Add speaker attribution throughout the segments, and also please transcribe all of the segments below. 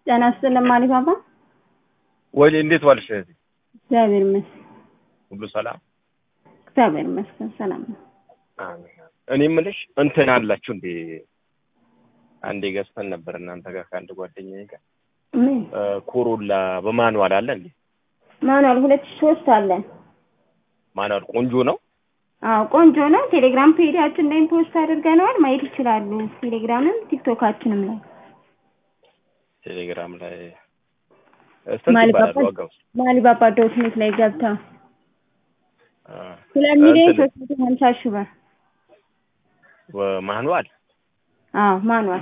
Speaker 1: ጤና ይስጥልኝ ማሪፓፓ።
Speaker 2: ወይ እንዴት ዋልሽ እህቴ?
Speaker 1: እግዚአብሔር ይመስገን።
Speaker 2: ሁሉ ሰላም?
Speaker 1: እግዚአብሔር ይመስገን ሰላም ነው።
Speaker 2: አሜን። እኔ የምልሽ እንትን አላችሁ እንዴ? አንዴ ገዝተን ነበር እናንተ ጋር ከአንድ ጓደኛዬ ጋር
Speaker 1: ምን
Speaker 2: እ ኮሮላ በማኑዋል አለ እንዴ?
Speaker 1: ማኑዋል ሁለት ሺህ ሶስት አለን።
Speaker 2: ማኑዋል ቆንጆ ነው።
Speaker 1: አዎ ቆንጆ ነው። ቴሌግራም ፔጃችን ላይ ፖስት አድርገነዋል ማየት ይችላሉ። ቴሌግራምም ቲክቶካችንም ላይ
Speaker 2: ቴሌግራም ላይ ስንት
Speaker 1: ማሊባባ
Speaker 2: ይባላል ዋጋው?
Speaker 1: ማሊባባ ዶት ኔት ላይ ገብተው
Speaker 2: አ፣
Speaker 1: ሁለት ሚሊዮን
Speaker 2: እንትን
Speaker 1: ሶስት መቶ ሀምሳ ሺህ ብር።
Speaker 2: ወ- ማኑዋል
Speaker 1: አዎ ማኑዋል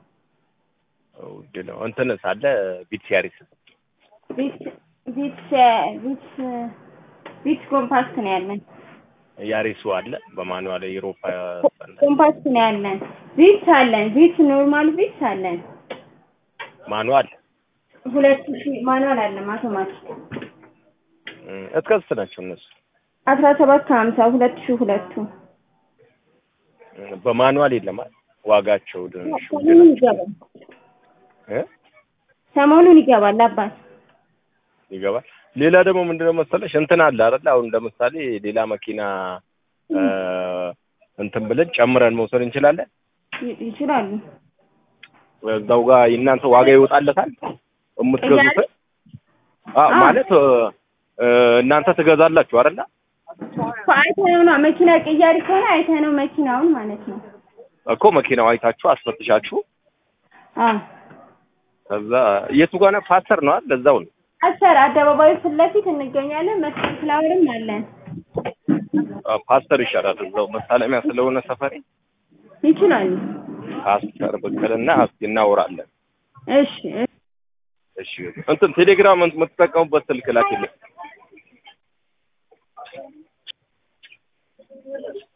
Speaker 2: ውድ ነው። እንትንስ አለ ቢት ያሪስ
Speaker 1: ቪትስ ቪትስ ቪትስ ቪትስ ኮምፓክት ነው ያለን።
Speaker 2: ያሪሱ አለ በማኑዋል የአውሮፓ
Speaker 1: ኮምፓክት ነው ያለን። ቪትስ አለን። ቪትስ ኖርማል ቪትስ አለን።
Speaker 2: ማኑዋል
Speaker 1: ሁለት ሺህ ማኑዋል አለን አውቶማቲክ
Speaker 2: እም፣ እስከ ስንት ናቸው እነሱ?
Speaker 1: አስራ ሰባት ከሀምሳ ሁለት ሺህ ሁለቱ
Speaker 2: እም፣ በማኑዋል የለም አይደል? ዋጋቸው ድንሽ ውድ
Speaker 1: ሰሞኑን
Speaker 2: ናቸው
Speaker 1: ይገባል።
Speaker 2: እ
Speaker 1: ሰሞኑን ይገባል አባት
Speaker 2: ይገባል። ሌላ ደግሞ ምንድነው መሰለሽ እንትን አለ አይደል? አሁን ለምሳሌ ሌላ መኪና እ እንትን ብለን ጨምረን መውሰድ እንችላለን።
Speaker 1: ይ- ይችላሉ።
Speaker 2: እዛው ጋር የእናንተ ዋጋ ይወጣለታል የምትገዙት? አዎ
Speaker 1: አዎ።
Speaker 2: ማለት እ እ እናንተ ትገዛላችሁ አይደል?
Speaker 1: እኮ አይተነው ነው መኪና ቅያሪ ከሆነ አይተነው መኪናውን ማለት ነው።
Speaker 2: እኮ መኪናው አይታችሁ አስፈትሻችሁ
Speaker 1: አዎ
Speaker 2: ከዛ የቱ ጋር ነው? ፓስተር ነው አይደል? እዛው ነው።
Speaker 1: አሰር አደባባዩ ፊት ለፊት እንገኛለን። መስቀል ፍላወርም አለን።
Speaker 2: አ፣ ፓስተር ይሻላል። እዛው መሳለሚያ ስለሆነ ሰፈሬ
Speaker 1: ይችላሉ።
Speaker 2: ፓስተር ብቅልና እስኪ እናወራለን።
Speaker 1: እሺ እሺ።
Speaker 2: እሺ እንትን ቴሌግራም የምትጠቀሙበት ስልክ ላኪልኝ።